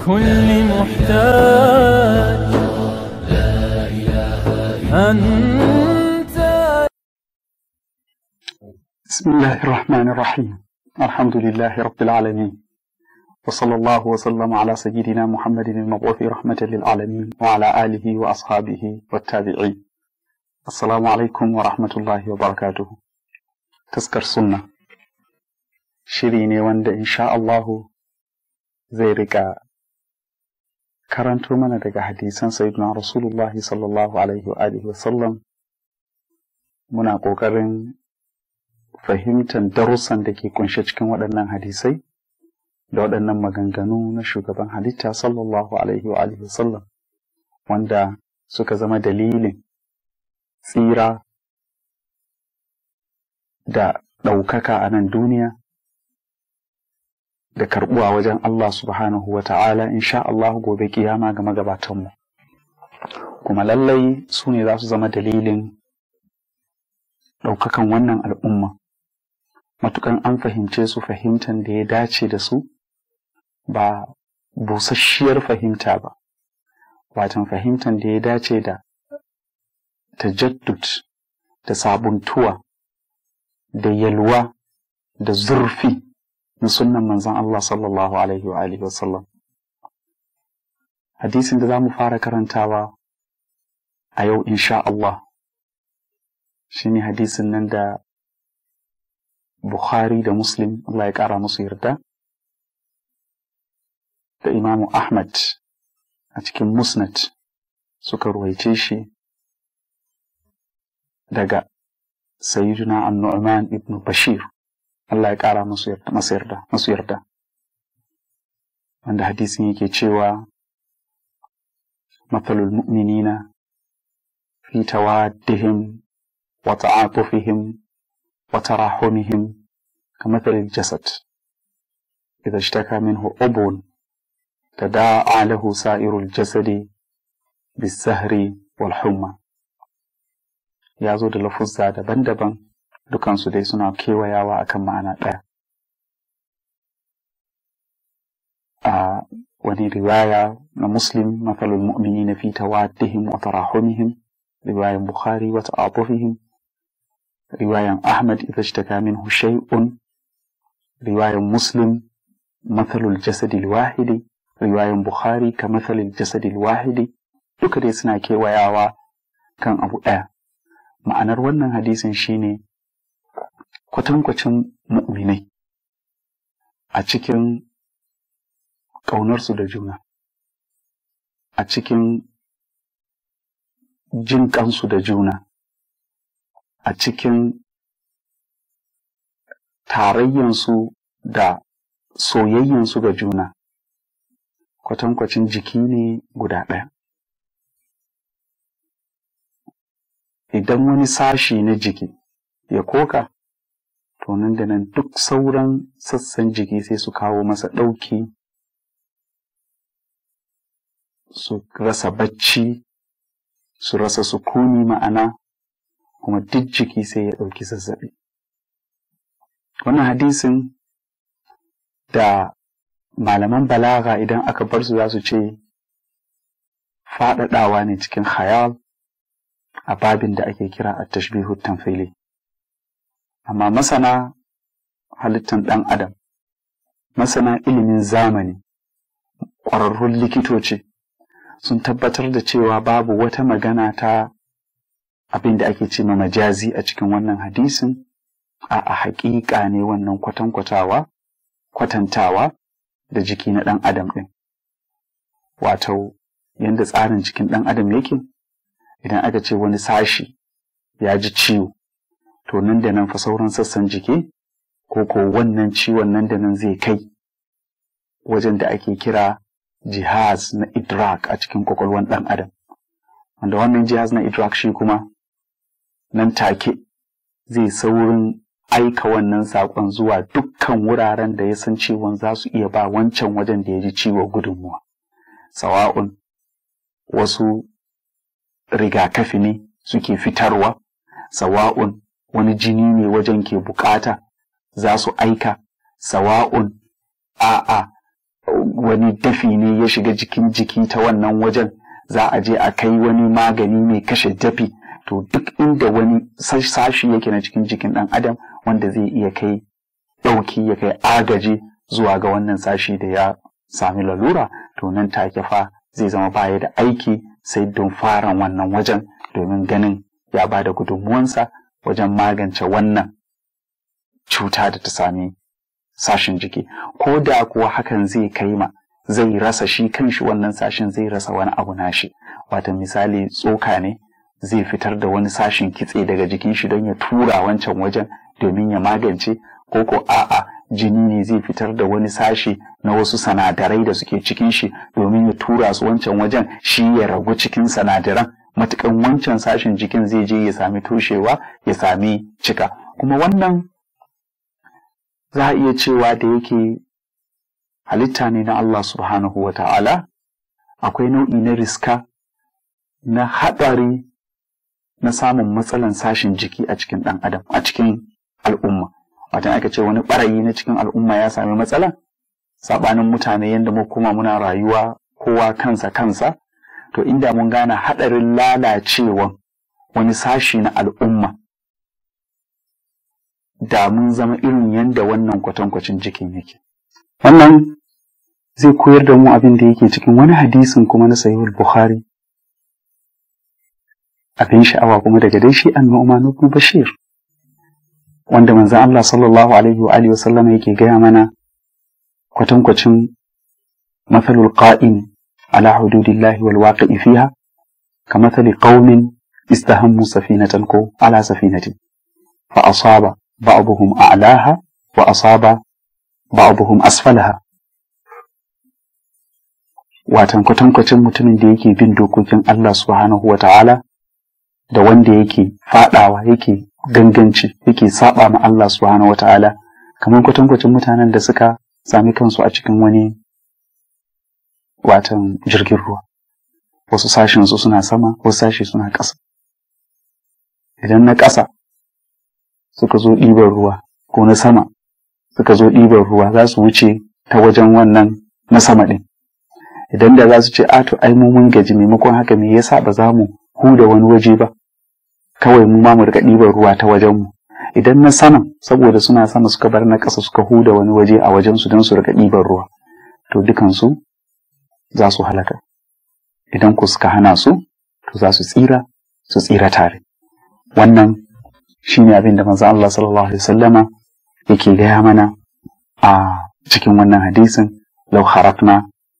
لكل محتاج أنت بسم الله الرحمن الرحيم الحمد لله رب العالمين وصلى الله وسلم على سيدنا محمد المبعوث رحمة للعالمين وعلى آله وأصحابه والتابعين السلام عليكم ورحمة الله وبركاته تذكر سنة شيريني وند إن شاء الله zai rika karanto mana daga hadisan sayyidina rasulullahi sallallahu alaihi wa alihi wasallam muna ƙoƙarin fahimtar darussan da ke kunshe cikin waɗannan hadisai da waɗannan maganganu na shugaban halitta sallallahu alaihi wa alihi wasallam wanda suka zama dalilin tsira da ɗaukaka a nan duniya da karɓuwa wajen Allah subhanahu wa ta'ala insha Allah gobe kiyama ga magabatanmu kuma lallai su ne za su zama dalilin ɗaukakan wannan al'umma matukan an fahimce su fahimtan da ya dace da su ba busasshiyar fahimta ba watan fahimtan da ya dace da tajaddud da sabuntuwa da yalwa da zurfi na sunnan manzon Allah sallallahu alaihi wa alihi wasallam hadisin da za mu fara karantawa a yau insha Allah shine hadisin nan da Bukhari da Muslim Allah ya ƙara musu yarda da Imamu Ahmad a cikin Musnad suka ruwaice shi daga Sayyiduna An-Nu'man ibn Bashir Allah ya ƙara musu yarda masu yarda masu yarda wanda hadisin yake cewa mathalul mu'minina fi tawaddihim wa ta'atufihim wa tarahumihim كمثل الجسد إذا اشتكى منه عضو تداعى له سائر الجسد بالسهر والحمى ya zo da lafuzza daban-daban dukansu dai suna kewayawa akan ma'ana ɗaya. A wani riwaya na Muslim mathalul mu'minina fi tawaddihim wa tarahumihim riwayan Bukhari wa ta'atufihim riwayan Ahmad idza ishtaka minhu shay'un riwayan Muslim mathalul jasadil wahidi riwayan Bukhari ka mathalil jasadil wahidi duka dai suna kewayawa kan abu ɗaya. Ma'anar wannan hadisin shine kwatankwacin mu'minai a cikin ƙaunarsu da juna, a cikin jin ƙansu da juna, a cikin tarayyansu da soyayyansu ga juna, kwatankwacin jiki ne guda ɗaya. Idan wani sashi na jiki ya koka, to nan da nan duk sauran sassan jiki sai su kawo masa ɗauki su rasa bacci su rasa sukuni ma'ana kuma duk jiki sai ya ɗauki zazzaɓi wannan hadisin da malaman balaga idan aka bar su za su ce faɗaɗawa ne cikin khayal a babin da ake kira a tashbihu tamfili amma masana halittan ɗan adam masana ilimin zamani ƙwararrun likitoci sun tabbatar da cewa babu wata magana ta abin da ake ce ma majazi a cikin wannan hadisin a a haƙiƙa ne wannan kwatankwatawa kwatantawa da jiki na ɗan adam ɗin wato yadda tsarin jikin ɗan adam yake idan aka ce wani sashi ya ji ciwo to nan da nan fa sauran sassan jiki ko ko wannan ciwon nan da nan zai kai wajen da ake kira jihaz na idrak a cikin kwakwalwan ɗan adam wanda wannan jihaz na idrak shi kuma nan take zai saurin aika wannan saƙon zuwa dukkan wuraren da ya san ciwon za su iya ba wancan wajen da ya ji ciwo gudunmuwa sawa'un wasu rigakafi ne suke fitarwa sawa'un wani jini ne wajen ke bukata za su aika sawa'un a'a wani dafi ne ya shiga jikin jiki ta wannan wajen za a je a kai wani magani mai kashe dafi to duk inda wani sashi yake na cikin jikin ɗan adam wanda zai iya kai ɗauki ya kai agaji zuwa ga wannan sashi da ya sami lalura to nan take fa zai zama baya da aiki sai don fara wannan wajen domin ganin ya ba da gudunmuwansa wajen magance wannan cuta da ta sami sashin jiki ko da kuwa hakan zai kai ma zai rasa shi kanshi wannan sashin zai rasa wani abu nashi wata misali tsoka ne zai fitar da wani sashin kitse daga jikin shi don ya tura wancan wajen domin ya magance ko ko a'a jini ne zai fitar da wani sashi na wasu sanadarai da suke cikin shi domin ya tura su wancan wajen shi ya ragu cikin sanadaran matukan wancan sashin jikin zai je ya sami toshewa ya sami cika kuma wannan za a iya cewa da yake halitta ne na Allah subhanahu wa ta'ala akwai nau'i na riska na haɗari na samun matsalan sashin jiki a cikin ɗan adam a cikin al'umma watan aka ce wani ɓarayi na cikin al'umma ya sami matsala saɓanin mutane yadda mu kuma muna rayuwa kowa kansa kansa to inda mun gane haɗarin lalacewan wani sashi na al'umma da mun zama irin yadda wannan kwatankwacin jikin yake wannan zai koyar da mu abin da yake cikin wani hadisin kuma na sahihul bukhari abin sha'awa kuma daga dai shi an nu'man ibn bashir wanda manzon Allah sallallahu alaihi wa alihi wasallam yake gaya mana kwatankwacin mathalul qa'im ala hududillahi wal waqi'i fiha kamathali qaumin istahammu safinatan ko ala safinatin fa asaba ba'dhum a'laha wa asaba ba'dhum asfalaha watan kwatankwacin mutumin da yake bin dokokin Allah subhanahu wa ta'ala da wanda yake fadawa yake ganganci yake saba ma Allah subhanahu wa ta'ala kamar kwatankwacin mutanen da suka sami kansu a cikin wani watan jirgin ruwa wasu sashen su suna sama wasu sashi suna ƙasa idan na ƙasa suka zo ɗiban ruwa ko na sama suka zo ɗiban ruwa za su wuce ta wajen wannan na sama ɗin idan da za su ce a to ai mu mun gaji maimakon haka me yasa ba za mu huda wani waje ba kawai mu ma mu rika ɗiban ruwa ta wajen mu idan na saman saboda suna sama suka bar na ƙasa suka huda wani waje a wajen su don su rika ɗiban ruwa to dukansu za su halaka idan ku suka hana su to za su tsira su tsira tare wannan shine abin da manzo Allah sallallahu alaihi wasallama yake gaya mana a cikin wannan hadisin law harakna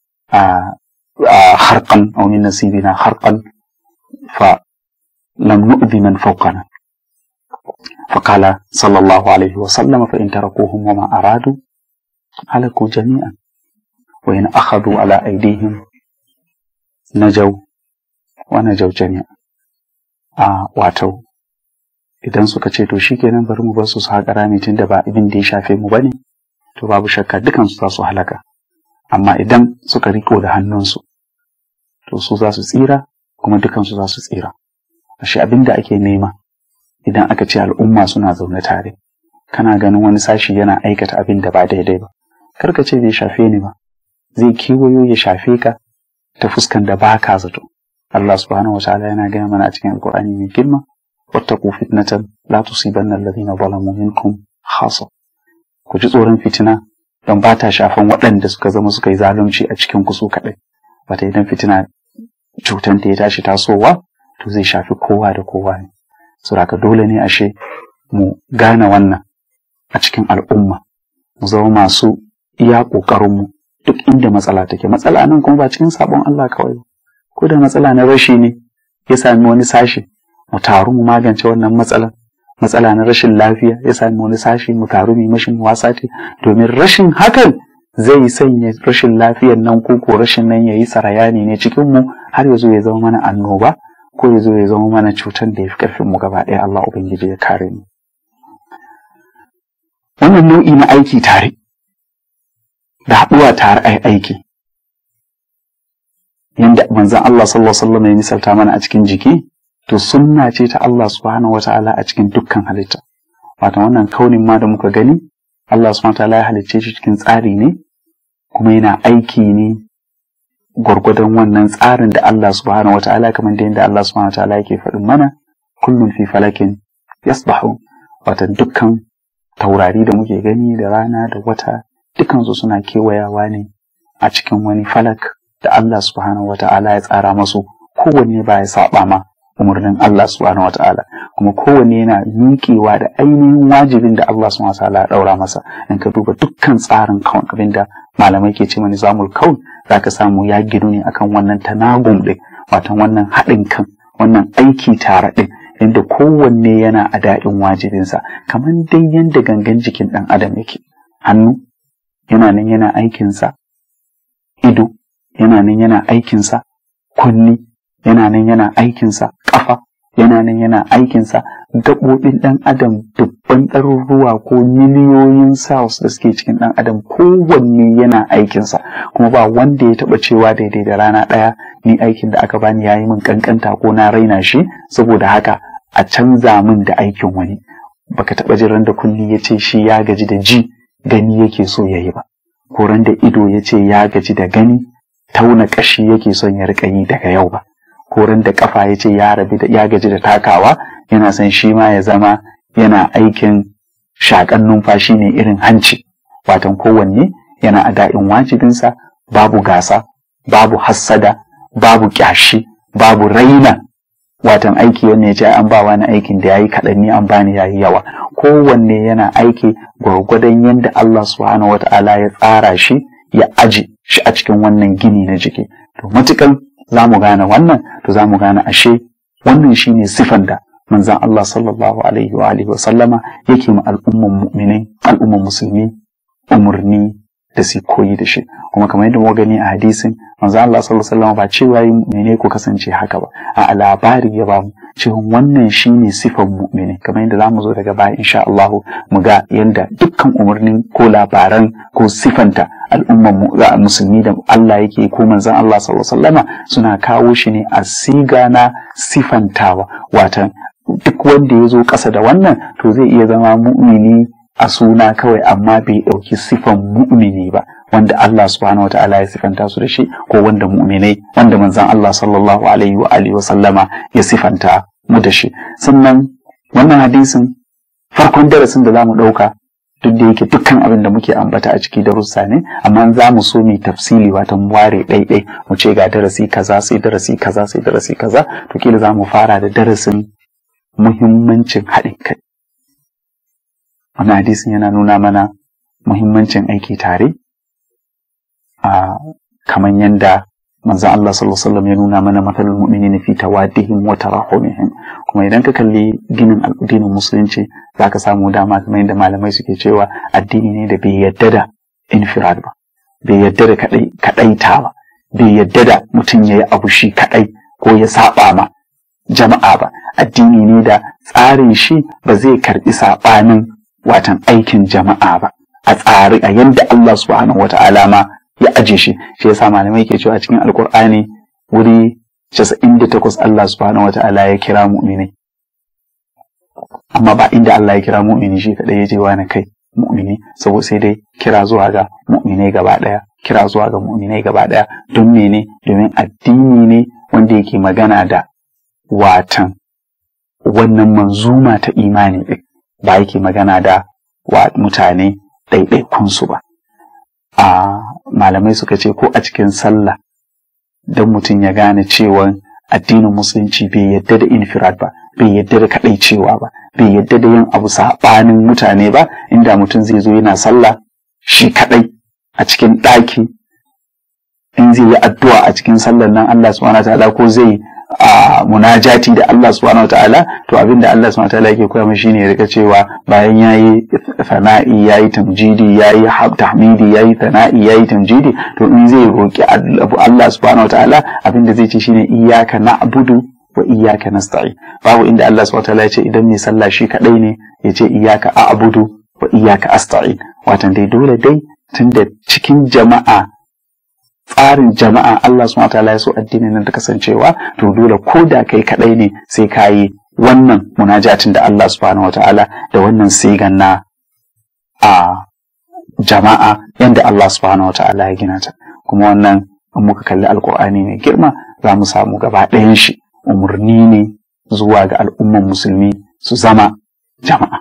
harqan aw min nasibina harqan fa lam nu'dhi man fawqana فقال صلى الله عليه وسلم فإن تركوهم وما أرادوا هلكوا جميعا وإن أخذوا على أيديهم نجوا ونجوا جميعا a wato idan suka ce to shikenan bari mu bar su su haƙa rami tun da ba abin da ya shafe mu bane to babu shakka dukan su za su halaka amma idan suka riko da hannunsu to su za su tsira kuma dukan su za su tsira ashe abin da ake nema idan aka ce al'umma suna zaune tare kana ganin wani sashi yana aikata abin da ba daidai ba kar ka ce bai shafe ni ba zai kewayo ya shafe ka ta fuskan da ba ka zato Allah subhanahu wa ta'ala yana gaya mana a cikin alkur'ani mai girma wattaqu fitnatan la tusibanna alladhina zalamu minkum khassa ku ji tsoron fitina don ba ta shafan waɗanda suka zama suka yi zalunci a cikin ku su kaɗai wata idan fitina cutan ta ya tashi tasowa to zai shafi kowa da kowa ne saboda dole ne ashe mu gane wannan a cikin al'umma mu zama masu iya ƙoƙarinmu duk inda matsala take matsala nan kuma ba cikin sabon Allah kawai ko da matsala na rashi ne ya sami wani sashi mu taru mu magance wannan matsalan matsala na rashin lafiya ya sami wani sashi mu taru mu mashin wasa ce domin rashin hakan zai sanya rashin lafiyan nan ko ko rashin nan yayi sarayani ne cikin mu har ya zo ya zama mana annoba ko ya zo ya zama mana cutar da ya fi karfin mu gaba ɗaya Allah ubangiji ya kare mu wannan nau'i na aiki tare da haɗuwa tare ai aiki yanda manzon Allah sallallahu alaihi wasallam ya misalta mana a cikin jiki to sunna ce ta Allah subhanahu wataala a cikin dukkan halitta wato wannan kaunin ma da muka gani Allah subhanahu wataala ya halicce shi cikin tsari ne kuma yana aiki ne gwargwadon wannan tsarin da Allah subhanahu wata'ala kamar da yadda Allah subhanahu wata'ala yake faɗin mana kullum fi falakin yasbahu watan dukkan taurari da muke gani da rana da wata dukansu suna kewayawa ne a cikin wani falak da Allah subhanahu wata'ala ya tsara masu kowanne ba ya saba ma umarnin Allah subhanahu wata'ala kuma kowanne yana miƙewa da ainihin wajibin da Allah subhanahu wata'ala ya ɗaura masa in ka duba dukkan tsarin kawun abin da malamai ke ce mani zamul kaun za ka samu ya gidu ne akan wannan tanagum ɗin watan wannan haɗin kan wannan aiki tare ɗin inda kowanne yana a daɗin wajibinsa kamar dai yadda gangan jikin ɗan adam yake hannu yana nan yana aikinsa ido yana nan yana aikinsa kunni yana nan yana aikinsa ƙafa yana nan yana aikinsa gaɓoɓin ɗan adam dubban ɗaruruwa ko miliyoyin cells da suke cikin ɗan adam kowanne yana aikinsa kuma ba wanda ya taɓa cewa daidai da rana ɗaya ni aikin da aka bani yayi min ƙanƙanta ko na raina shi saboda haka a canza min da aikin wani baka taɓa jin da kunni ya ce shi ya gaji da ji gani yake so ya yi ba ko da ido ya ce ya gaji da gani tauna ƙashi yake son ya riƙa yi daga yau ba ko da kafa ya ce ya rabi da ya gaji da takawa yana son shi ma ya zama yana aikin shakan numfashi ne irin hanci watan kowanne yana a da'in wajibinsa babu gasa babu hassada babu kyashi babu raina watan aiki wanne ya ce an ba wani aikin da yayi kaɗan ni an bani yayi yawa kowanne yana aiki gwargwadon yadda Allah subhanahu wata'ala ya tsara shi ya aji shi a cikin wannan gini na jiki to matukan za mu gane wannan to za mu gane ashe wannan shine sifan da manzan Allah sallallahu alaihi wa alihi wa sallama yake ma al'umman mu'minai al'umman musulmi umurni da su koyi da shi kuma kamar yadda muka gani a hadisin manzan Allah sallallahu alaihi wa sallama ba cewa yi mu'minai ku kasance haka ba a labari ya ba mu cewa wannan shine sifan mu'minai kamar yadda za mu zo daga baya insha Allah mu ga yadda dukkan umarnin ko labaran ko sifanta al'umman musulmi da Allah yake ko manzon Allah sallallahu alaihi wasallama suna kawo shi ne a siga na sifantawa watan duk wanda ya zo ƙasa da wannan to zai iya zama mu'mini a suna kawai amma bai ɗauki sifan mu'mini ba wanda Allah subhanahu wata'ala ya sifanta su da shi ko wanda mu'minai wanda manzon Allah sallallahu alaihi wa alihi wasallama ya sifanta mu da shi sannan wannan hadisin farkon darasin da zamu ɗauka duk da yake dukkan abin da muke ambata a ciki darussa ne amma za mu so mu tafsili wata ware ɗaiɗai mu ce ga darasi kaza sai darasi kaza sai darasi kaza to kila za mu fara da darasin muhimmancin haɗin kai wannan hadisin yana nuna mana muhimmancin aiki tare a kamar yadda manzon Allah sallallahu alaihi wasallam ya nuna mana matsalul mu'minina fi tawaddihim wa tarahumihim kuma idan ka kalli ginin addinin musulunci zaka samu dama kamar yadda malamai suke cewa addini ne da bai yadda da infirad ba bai yadda da kadai kadaita ba bai yadda da mutum yayi abu shi kadai ko ya saba ma jama'a ba addini ne da tsarin shi ba zai karbi sabanin watan aikin jama'a ba a tsari a yadda Allah subhanahu wata'ala ma ya aje shi shi yasa malamai ke cewa cikin alkur'ani wuri 98 Allah subhanahu wata'ala ya kira mu'minai amma ba inda Allah ya kira mu'mini shi kadai ya je wani kai mu'mini saboda sai dai kira zuwa ga mu'minai gaba daya kira zuwa ga mu'minai gaba daya don mene domin addini ne wanda yake magana da watan wannan manzuma ta imani ɗin ba yake magana da wa mutane ɗaiɗaikunsu ba a malamai suka ce ko a cikin sallah don mutum ya gane cewa addinin musulunci bai yadda da infirad ba bai yadda da kaɗai cewa ba bai yadda da yin abu saɓanin mutane ba inda mutum zai zo yana sallah shi kaɗai a cikin ɗaki in zai yi addu'a a cikin sallar nan Allah subhanahu ta'ala ko zai a munajati da Allah subhanahu ta'ala to abin da Allah subhanahu ta'ala yake koya mashi ne ya rika cewa bayan yayi fana'i yayi tamjidi yayi tahmidi yayi fana'i yayi tamjidi to in zai roki abu Allah subhanahu ta'ala abin da zai ce shine iyyaka na'budu wa iyyaka nasta'in babu inda Allah subhanahu ta'ala ya ce idan mai sallah shi kadai ne ya ce iyyaka a'budu wa iyyaka asta'in watan dai dole dai tunda cikin jama'a tsarin jama'a Allah subhanahu wataala ya so addinin nan ta kasancewa to dole ko da kai kadai ne sai ka yi wannan munajatin da Allah subhanahu wataala da wannan sigan na a jama'a yadda Allah subhanahu wata'ala ya gina ta kuma wannan in muka kalli alkur'ani mai girma za mu samu gaba ɗayan shi umarni ne zuwa ga al'umman musulmi su zama jama'a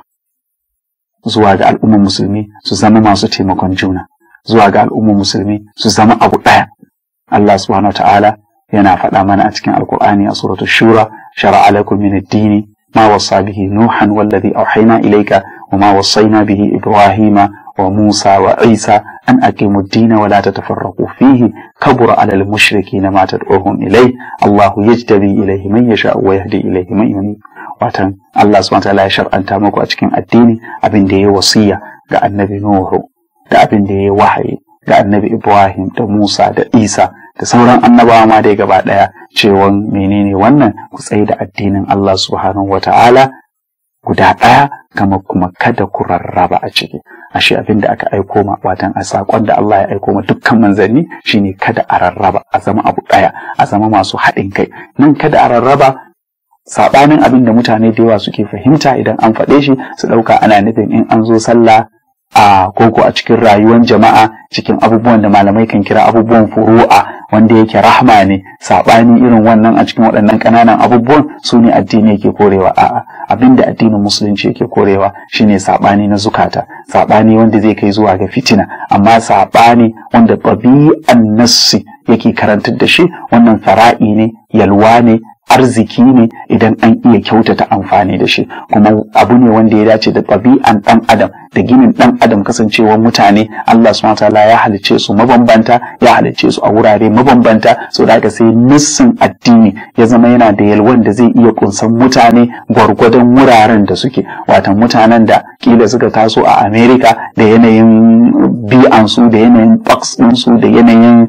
zuwa ga al'umman musulmi su zama masu taimakon juna zuwa ga al'umman musulmi su zama abu ɗaya Allah subhanahu wata'ala yana faɗa mana a cikin alkur'ani a suratul shura shara'a lakum min ad-dini ما وصى به نوحا والذي أوحينا إليك وما وصينا به إبراهيم وموسى وعيسى أن أقيموا الدين ولا تتفرقوا فيه كبر على المشركين ما تدعوهم إليه الله يجتبي إليه من يشاء ويهدي إليه من ينيب watan Allah subhanahu wataala ya shar'anta muku a cikin addini abin da ya wasiya ga annabi Nuhu da abin da ya wahayi ga annabi Ibrahim da Musa da Isa da sauran annabawa ma dai gaba ɗaya cewan menene wannan ku tsaye da addinin Allah subhanahu wa ta'ala guda ɗaya kama kuma kada ku rarraba a ciki ashe abin da aka aiko ma watan a saƙon da Allah ya aiko ma dukkan manzanni shine kada a rarraba a zama abu ɗaya a zama masu haɗin kai nan kada a rarraba saɓanin abin da mutane da yawa suke fahimta idan an faɗe shi su ɗauka ana nufin in an zo sallah a koko a cikin rayuwar jama'a cikin abubuwan da malamai kan kira abubuwan furu'a wanda yake rahma ne saɓani irin wannan a cikin waɗannan ƙananan abubuwan su ne addini yake korewa a'a abin da addinin musulunci yake korewa shine saɓani na zukata saɓani wanda zai kai zuwa ga fitina amma saɓani wanda ɗabi'an nassi yake karantar da shi wannan fara'i ne yalwa ne arziki ne idan an iya kyautata amfani da shi kuma abu ne wanda ya dace da ɗabi'an ɗan adam da ginin ɗan adam kasancewar mutane Allah subhanahu wataala ya halicce su mabambanta ya halicce su a wurare mabambanta so da haka sai nassin addini ya zama yana da yalwan da zai iya kunsan mutane gwargwadon wuraren da suke watan mutanen da kila suka taso a America da yanayin bi'ansu da yanayin box ɗinsu da yanayin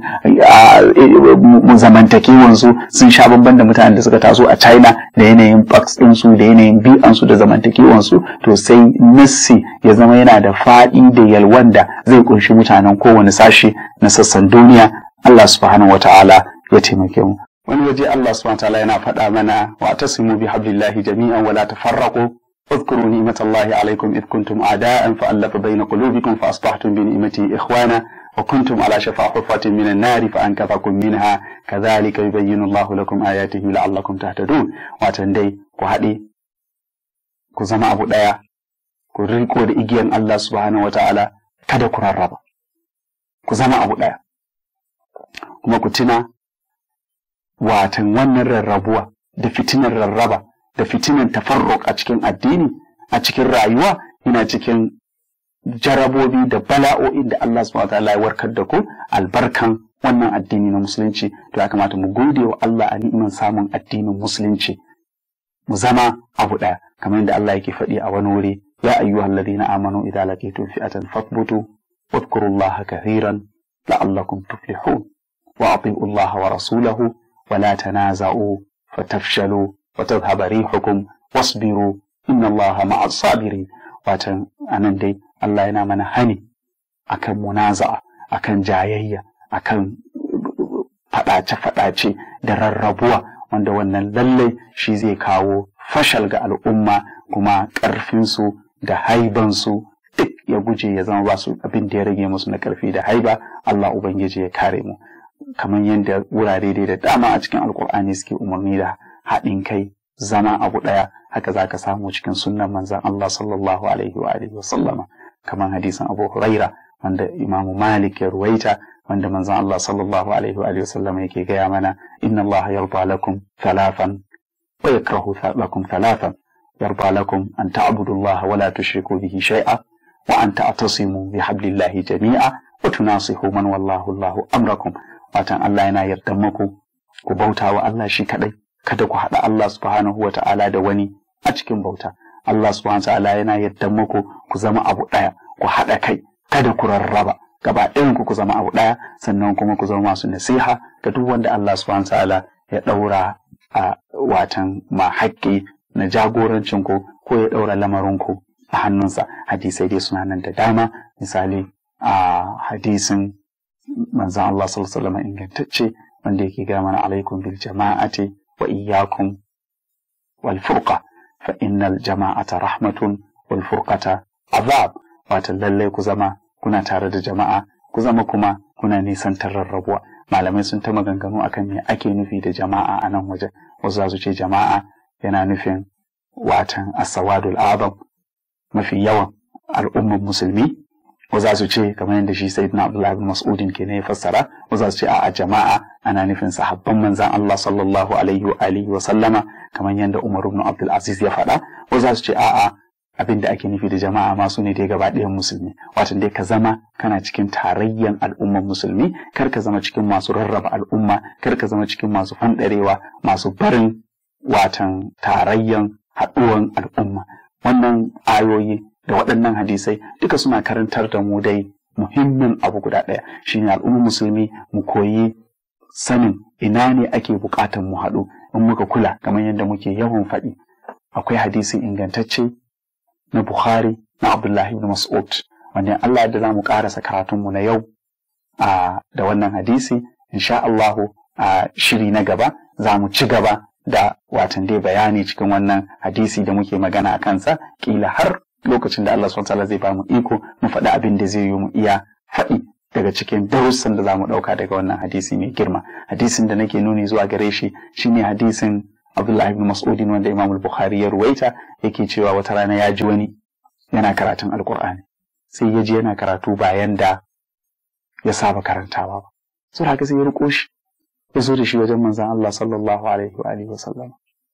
zamantakewansu sun sha bamban da mutanen da suka taso a China da yanayin box ɗinsu da yanayin bi'ansu da zamantakewansu to sai nassi ya zama yana da faɗi da yalwan da zai kunshi mutanen kowane sashe na sassan duniya Allah subhanahu wa ta'ala ya taimake mu wani waje Allah subhanahu wa ta'ala yana faɗa mana wa tasimu bi hablillahi jami'an wala tafarraqu اذكروا نعمة الله عليكم إذ كنتم أعداء فألف بين قلوبكم فأصبحتم بنعمته إخوانا وكنتم على شفا حفرة من النار فأنقذكم منها كذلك يبين الله لكم آياته لعلكم تهتدون واتندي كهدي كزما أبو دايا كريكو da igiyan Allah subhanahu wa ta'ala kada ku rarraba ku zama abu ɗaya kuma ku tuna watan wannan rarrabuwa da fitinar rarraba da fitinan tafarruk a cikin addini a cikin rayuwa yana cikin jarabobi da bala'o'in da Allah subhanahu wataala ya warkar da ku albarkan wannan addini na musulunci to ya kamata mu gode wa Allah a ni'iman samun addinin musulunci mu zama abu ɗaya kamar yadda Allah yake faɗi a wani wuri ya ayyuhal ladina amanu idza laqitum fi'atan fathbutu wadhkurullaha kathiran la'allakum tuflihun wa ati'u Allah wa rasulahu wa la tanaza'u fatafshalu وتذهب ريحكم واصبروا إن الله مع الصابرين watan anan dai Allah yana mana hani akan munaza'a akan jayayya akan faɗace-faɗace da rarrabuwa wanda wannan lallai shi zai kawo fashal ga al'umma kuma ƙarfinsu da haibansu duk ya guje ya zama ba su abin da ya rage musu na ƙarfi da haiba Allah Ubangiji ya kare mu kamar yadda wurare dai da dama a cikin alkur'ani suke umarni da haɗin kai zama abu ɗaya haka za ka samu cikin sunnan manzan Allah sallallahu alaihi wa alihi wasallama kamar hadisin Abu Huraira wanda Imamu Malik ya ruwaita wanda manzan Allah sallallahu alaihi wa alihi wasallama yake gaya mana inna Allah yarda lakum thalathan wa yakrahu lakum thalathan yarda lakum an ta'budu Allah wa la tushriku bihi shay'a wa an ta'tasimu bi hablillahi jami'a wa tunasihu man wallahu Allahu amrakum watan Allah yana yarda muku ku bauta wa Allah shi kadai kada ku haɗa Allah subhanahu wa ta'ala da wani a cikin bauta. Allah subhanahu wa ta'ala yana yadda muku ku zama abu ɗaya, ku haɗa kai, kada ku rarraba. Gaba ɗayan ku ku zama abu ɗaya, sannan kuma ku zama masu nasiha ga duk wanda Allah subhanahu wa ta'ala ya ɗaura a watan ma haƙƙi na jagorancin ku ko ya ɗaura lamarin ku a hannunsa. Hadisai dai suna nan da dama, misali a hadisin manzon Allah sallallahu alaihi wasallam ingantacce wanda yake ga mana alaikum bil jama'ati وإياكم والفرقة فإن الجماعة رحمة والفرقة عذاب watan lallai ku zama kuna tare da jama'a ku zama kuma kuna nisantar rarrabuwa malamai sun ta maganganu akan me ake nufi da jama'a a nan wajen wasu za su ce jama'a yana nufin watan asawadul azam mafi yawan al'ummar musulmi wasu za su ce kamar yadda shi sayyidina abdullahi bin mas'udin ke ne ya fassara wasu za su ce a jama'a ana nufin sahabban manzan Allah sallallahu alaihi wa alihi wa sallama kamar yadda Umar ibn Abdul Aziz ya faɗa wasu za su ce a'a abin da ake nufi da jama'a ma su ne dai gaba ɗayan musulmi wato dai ka zama kana cikin tarayyan al'ummar musulmi kar ka zama cikin masu rarraba al'umma kar ka zama cikin masu fanɗarewa masu barin watan tarayyan haɗuwan al'umma wannan ayoyi da waɗannan hadisai duka suna karantar da mu dai muhimmin abu guda ɗaya shine al'ummar musulmi mu koyi sanin ina ne ake buƙatar mu haɗu in muka kula kamar yadda muke yawan faɗi akwai hadisi ingantacce na Bukhari na Abdullahi ibn Mas'ud wanda Allah da za mu ƙarasa karatunmu na yau a da wannan hadisi insha Allahu a shiri na gaba za mu ci gaba da watan dai bayani cikin wannan hadisi da muke magana a kansa kila har lokacin da Allah subhanahu zai ba mu iko mu faɗi abin da zai yi mu iya faɗi daga cikin darussan da za mu ɗauka daga wannan hadisi mai girma hadisin da nake nuni zuwa gare shi shine hadisin Abdullahi ibn Mas'udin wanda Imam Bukhari ya ruwaita yake cewa wata rana ya ji wani yana karatun Alƙur'ani sai ya ji yana karatu bayan da ya saba karantawa ba sai haka sai ya riko shi ya zo da shi wajen manzon Allah sallallahu alaihi wa alihi wa sallam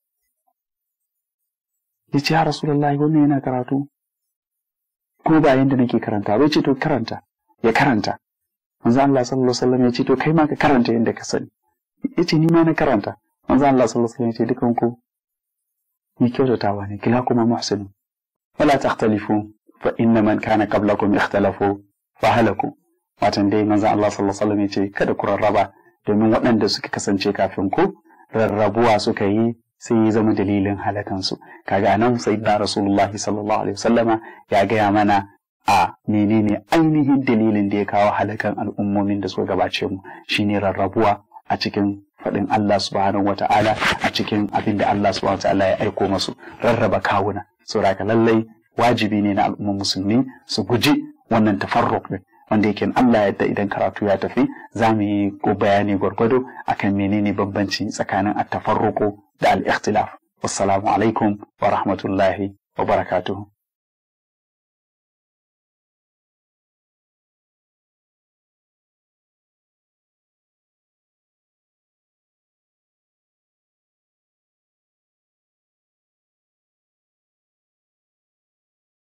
ya ce ya Rasulullahi wannan yana karatu ko ba yanda nake karanta ba ce to karanta ya karanta manzon Allah sallallahu alaihi wa sallam ya ce to kai ma ka karanta yanda ka sani ya ce ni ma na karanta manzo Allah sallallahu alaihi wasallam ce dukan ku ni kyautatawa ne kila kuma muhsinu wala takhtalifu fa inna man kana qablakum ikhtalafu fa halaku watan dai manzo Allah sallallahu alaihi wasallam ya ce kada ku rarraba domin waɗanda suka kasance kafin ku rarrabuwa suka yi sai ya zama dalilin halakansu kaga anan sayyidina rasulullahi sallallahu alaihi wasallama ya gaya mana a menene ainihin dalilin da ya kawo halakan al'ummomin da suka gabace mu shine rarrabuwa a cikin faɗin Allah subhanahu wa ta'ala a cikin abin da Allah subhanahu wa ta'ala ya aiko masu rarraba kawuna saboda lallai wajibi ne na al'ummar musulmi su guji wannan tafarruq din wanda yake Allah yadda idan karatu ya tafi za mu yi bayani gwargwado akan menene bambanci tsakanin at-tafarruqu da al-ikhtilaf wassalamu alaikum wa rahmatullahi wa barakatuhu